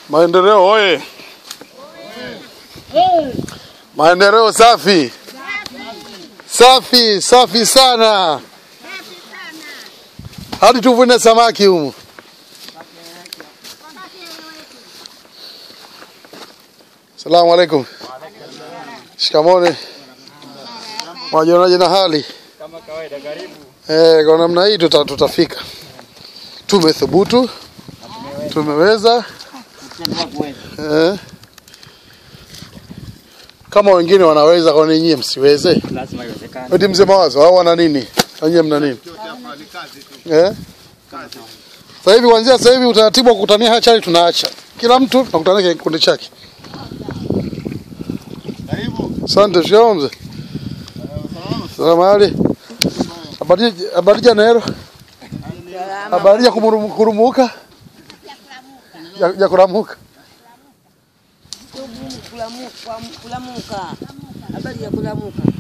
Maendeleo oye! Maendeleo safi safi safi sana, hadi tuvune samaki humu. Salamu alaikum. Shikamoni. Mwajionaje na hali? Kama kawaida, karibu. Eh, kwa namna hii tuta, tutafika. Tumethubutu, tumeweza eh. Kama wengine wanaweza, kwa nini nyie msiweze? Lazima iwezekane. Eti mzee mawazo hao wana nini? Na nyie mna nini? Eh? Sasa hivi kuanzia sasa hivi utaratibu wa kukutania hachari tunaacha. Kila mtu tunakutana kwenye kikundi chake. Asante shikamoo mzee. Salamu hali. Habari habari ya nero. Habari ya kumurumu- kurumuka. Ya, ya kuramuka. Kulamuka, kulamuka. Habari ya kulamuka.